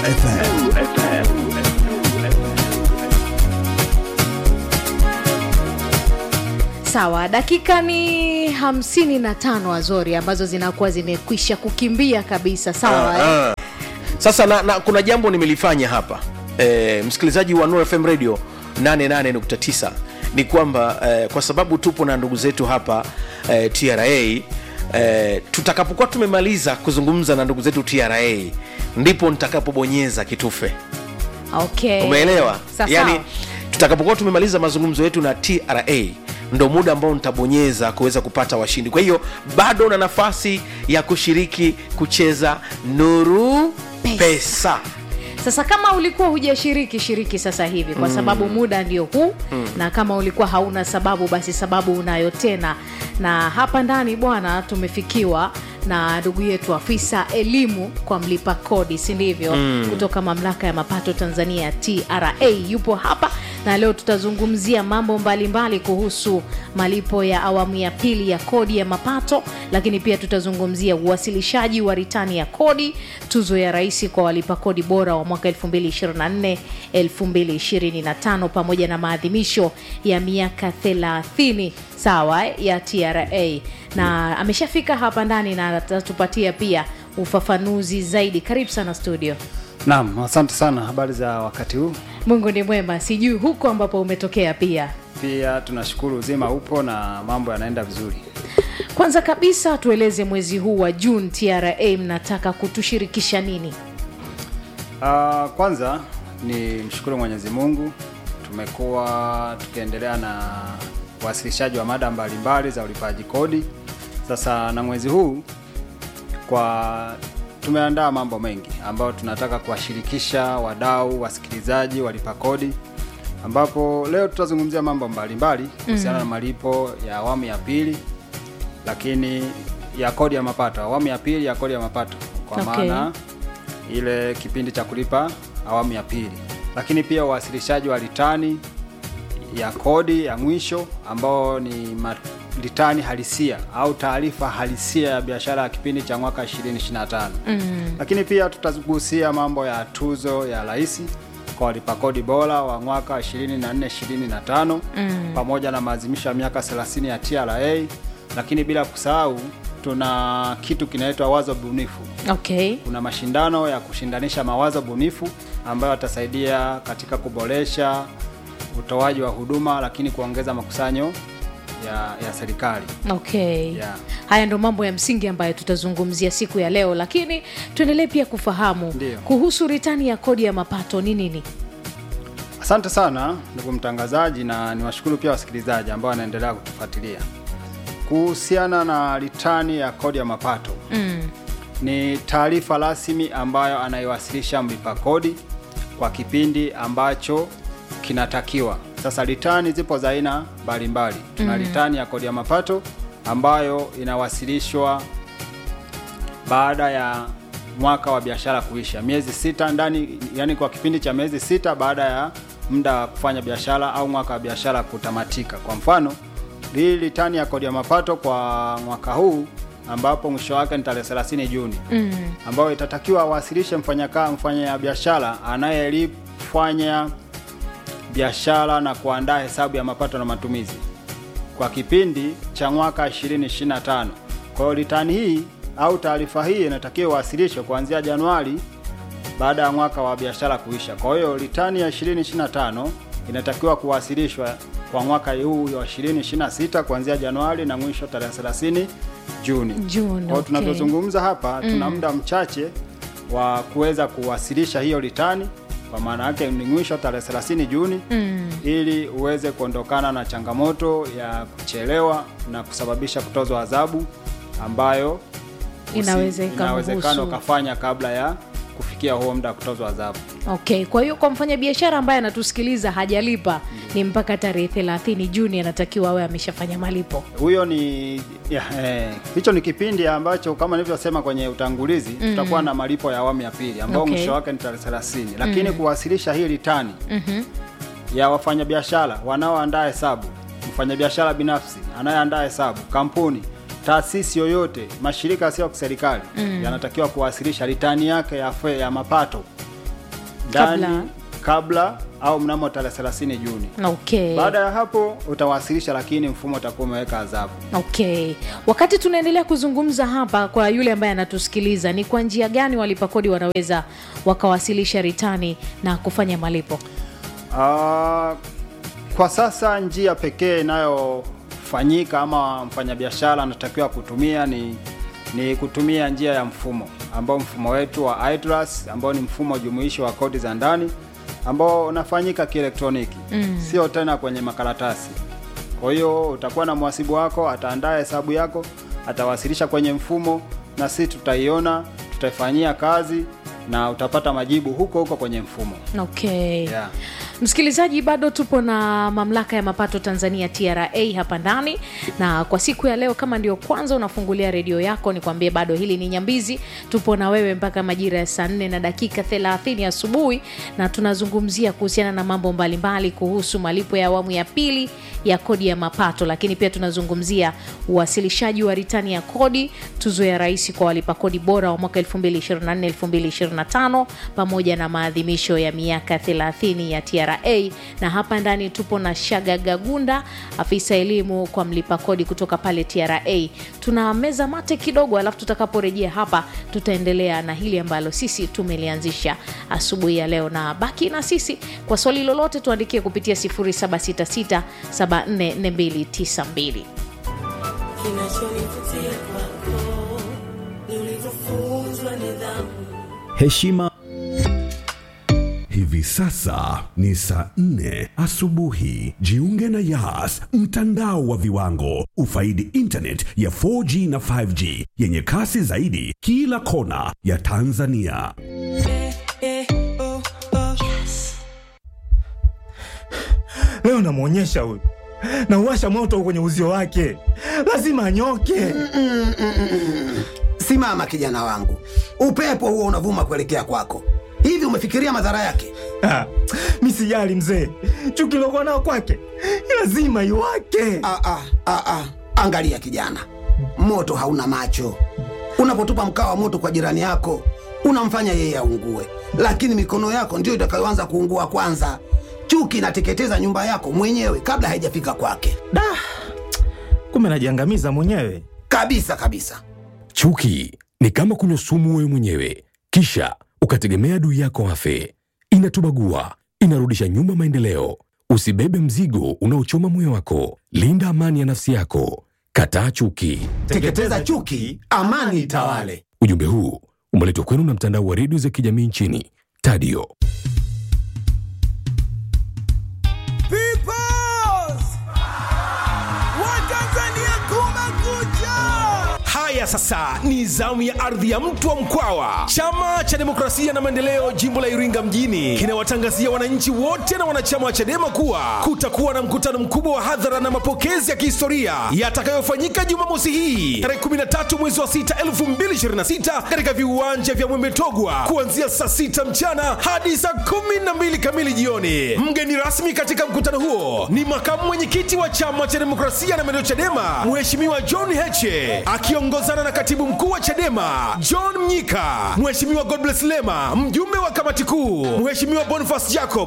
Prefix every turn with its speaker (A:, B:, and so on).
A: FM.
B: sawa dakika ni hamsini na tano azori ambazo zinakuwa zimekwisha kukimbia kabisa sawa eh?
C: Ah, ah. sasa na, na kuna jambo nimelifanya hapa e, msikilizaji wa Nuru FM radio 88.9 ni kwamba e, kwa sababu tupo na ndugu zetu hapa e, tra e, tutakapokuwa tumemaliza kuzungumza na ndugu zetu tra ndipo nitakapobonyeza kitufe
B: okay.
C: umeelewa
B: Sawa,
C: yani
B: sawa.
C: tutakapokuwa tumemaliza mazungumzo yetu na tra ndo muda ambao nitabonyeza kuweza kupata washindi kwa hiyo bado una nafasi ya kushiriki kucheza nuru
B: Pesa.
C: pesa,
B: sasa kama ulikuwa hujashiriki shiriki sasa hivi kwa sababu muda ndio huu na kama ulikuwa hauna sababu basi sababu unayo tena na hapa ndani bwana tumefikiwa na ndugu yetu afisa elimu kwa mlipa kodi si ndivyo kutoka mamlaka ya mapato tanzania tra yupo hapa na leo tutazungumzia mambo mbalimbali kuhusu malipo ya awamu ya pili ya kodi ya mapato lakini pia tutazungumzia uwasilishaji wa ritani ya kodi tuzo ya rais kwa walipa kodi bora wa mwaka 2024 2025 pamoja na maadhimisho ya miaka 30 sawa eh, ya tra na ameshafika hapa ndani na atatupatia pia ufafanuzi zaidi karibu sana studio
D: Naam, asante sana. Habari za wakati huu?
B: mungu ni mwema sijui huko ambapo umetokea pia
D: Pia tunashukuru uzima upo na mambo yanaenda vizuri.
B: kwanza kabisa tueleze mwezi huu wa juni tra mnataka kutushirikisha nini
D: Uh, kwanza ni mshukuru Mwenyezi Mungu, tumekuwa tukiendelea na uwasilishaji wa mada mbalimbali za ulipaji kodi. Sasa na mwezi huu kwa tumeandaa mambo mengi ambayo tunataka kuwashirikisha wadau, wasikilizaji, walipa kodi, ambapo leo tutazungumzia mambo mbalimbali kuhusiana na malipo ya awamu ya pili, lakini ya kodi ya mapato, awamu ya pili ya kodi ya mapato kwa
B: Okay.
D: maana ile kipindi cha kulipa awamu ya pili, lakini pia uwasilishaji wa ritani ya kodi ya mwisho ambao ni ma- ritani halisia au taarifa halisia ya biashara ya kipindi cha mwaka 2025. Mm. Lakini pia tutagusia mambo ya tuzo ya rais kwa walipa kodi bora wa mwaka 24 25 mm. pamoja na maadhimisho ya miaka 30 ya TRA, lakini bila kusahau tuna kitu kinaitwa wazo bunifu
B: okay
D: kuna mashindano ya kushindanisha mawazo bunifu ambayo yatasaidia katika kuboresha utoaji wa huduma lakini kuongeza makusanyo ya, ya serikali
B: okay
D: Yeah.
B: haya ndo mambo ya msingi ambayo tutazungumzia siku ya leo lakini tuendelee pia kufahamu
D: Ndiyo.
B: kuhusu ritani ya kodi ya mapato ni nini
D: asante sana ndugu mtangazaji na niwashukuru pia wasikilizaji ambao wanaendelea kutufuatilia kuhusiana na ritani ya kodi ya mapato
B: mm.
D: ni taarifa rasmi ambayo anaiwasilisha mlipa kodi kwa kipindi ambacho kinatakiwa. Sasa ritani zipo za aina mbalimbali. Tuna ritani ya kodi ya mapato ambayo inawasilishwa baada ya mwaka wa biashara kuisha, miezi sita ndani, yani kwa kipindi cha miezi sita baada ya muda wa kufanya biashara au mwaka wa biashara kutamatika. Kwa mfano, hii ritani ya kodi ya mapato kwa mwaka huu ambapo mwisho wake ni tarehe 30 Juni mm. ambayo itatakiwa awasilishe mfanyaka mfanya biashara anayelifanya biashara na kuandaa hesabu ya mapato na matumizi kwa kipindi cha mwaka 2025. Kwa hiyo ritani hii au taarifa hii inatakiwa iwasilishwe kuanzia Januari baada ya mwaka wa biashara kuisha. Kwa hiyo ritani ya 2025 inatakiwa kuwasilishwa kwa mwaka huu wa 2026 kuanzia Januari na mwisho tarehe 30 Juni.
B: Juni,
D: Kwa hiyo
B: okay.
D: tunavyozungumza hapa tuna muda mchache wa kuweza kuwasilisha hiyo ritani kwa maana yake ni mwisho tarehe 30 Juni mm. ili uweze kuondokana na changamoto ya kuchelewa na kusababisha kutozwa adhabu ambayo usi-
B: Inaweza
D: inawezekana
B: ikamhusu.
D: ukafanya kabla ya kufikia huo muda wa kutozwa adhabu.
B: okay kwa hiyo kwa mfanyabiashara ambaye anatusikiliza hajalipa ni mpaka tarehe 30 juni anatakiwa awe ameshafanya malipo
D: Huyo ni ya, eh, hicho ni kipindi ambacho kama nilivyosema kwenye utangulizi mm. tutakuwa na malipo ya awamu ya pili ambao
B: Okay.
D: mwisho wake ni tarehe 30 lakini kuwasilisha hii ritani mm-hmm. ya wafanyabiashara wanaoandaa hesabu, mfanyabiashara binafsi anayeandaa hesabu, kampuni, taasisi yoyote, mashirika yasiyo ya kiserikali mm. yanatakiwa kuwasilisha ritani yake ya, fe, ya mapato ndani
B: Kabla.
D: kabla, au mnamo tarehe 30 Juni.
B: okay
D: Baada ya hapo utawasilisha, lakini mfumo utakuwa umeweka adhabu.
B: okay wakati tunaendelea kuzungumza hapa kwa yule ambaye anatusikiliza ni kwa njia gani walipa kodi wanaweza wakawasilisha ritani na kufanya malipo
D: Ah, kwa sasa njia pekee inayofanyika ama mfanyabiashara anatakiwa kutumia ni ni kutumia njia ya mfumo ambao mfumo wetu wa iTrust ambao ni mfumo jumuishi wa kodi za ndani ambao unafanyika kielektroniki mm. sio tena kwenye makaratasi. Kwa hiyo utakuwa na mhasibu wako, ataandaa hesabu yako, atawasilisha kwenye mfumo na sisi tutaiona, tutaifanyia kazi na utapata majibu huko huko kwenye mfumo.
B: okay
D: Yeah.
B: msikilizaji bado tupo na mamlaka ya mapato tanzania tra hapa ndani na kwa siku ya leo kama ndio kwanza unafungulia redio yako nikwambie bado hili ni nyambizi tupo na wewe mpaka majira ya saa nne na dakika 30 asubuhi na tunazungumzia kuhusiana na mambo mbalimbali kuhusu malipo ya awamu ya pili ya kodi ya mapato lakini pia tunazungumzia uwasilishaji wa ritani ya kodi tuzo ya rais kwa walipa kodi bora wa mwaka 2024 2025 pamoja na maadhimisho ya miaka 30 ya tra na hapa ndani tupo na shaga gagunda afisa elimu kwa mlipa kodi kutoka pale tra tuna meza mate kidogo alafu tutakaporejea hapa tutaendelea na hili ambalo sisi tumelianzisha asubuhi ya leo na baki na sisi kwa swali lolote tuandikie kupitia 0766744292
A: Kinachonivutia kwako ni ulivyofunzwa nidhamu.
E: heshima hivi sasa ni saa nne asubuhi jiunge na yas mtandao wa viwango ufaidi intanet ya 4g na 5g yenye kasi zaidi kila kona ya tanzania
F: leo namwonyesha huyu nauwasha moto kwenye uzio wake lazima anyoke
G: Simama kijana wangu, upepo huo unavuma kuelekea kwako. Hivi umefikiria madhara yake?
F: Ah, mi sijali mzee chuki lokuwa nao kwake lazima iwake
G: Ah, ah, ah, ah. Angalia kijana, moto hauna macho. Unapotupa mkaa wa moto kwa jirani yako, unamfanya yeye aungue, lakini mikono yako ndiyo itakayoanza kuungua kwanza. Chuki inateketeza nyumba yako mwenyewe kabla haijafika kwake,
F: da kumbe najiangamiza mwenyewe
G: kabisa kabisa.
H: Chuki ni kama kunywa sumu wewe mwenyewe, kisha ukategemea adui yako afe. Inatubagua, inarudisha nyuma maendeleo. Usibebe mzigo unaochoma moyo wako. Linda amani ya nafsi yako. Kataa chuki.
G: Teketeza chuki, amani itawale.
H: Ujumbe huu umeletwa kwenu na mtandao wa redio za kijamii nchini Tadio.
C: haya sasa ni zamu ya ardhi ya mtu wa mkwawa chama cha demokrasia na maendeleo jimbo la iringa mjini kinawatangazia wananchi wote na wanachama wa chadema kuwa kutakuwa na mkutano mkubwa wa hadhara na mapokezi ya kihistoria yatakayofanyika jumamosi hii tarehe 13 mwezi wa 6 2026 katika viwanja vya mwemetogwa kuanzia saa 6 mchana hadi saa 12 kamili jioni mgeni rasmi katika mkutano huo ni makamu mwenyekiti wa chama cha demokrasia na maendeleo chadema mheshimiwa john heche akiongozana na katibu mkuu wa chadema john mnyika mheshimiwa godbless lema mjumbe wa kamati kuu mheshimiwa boniface jacob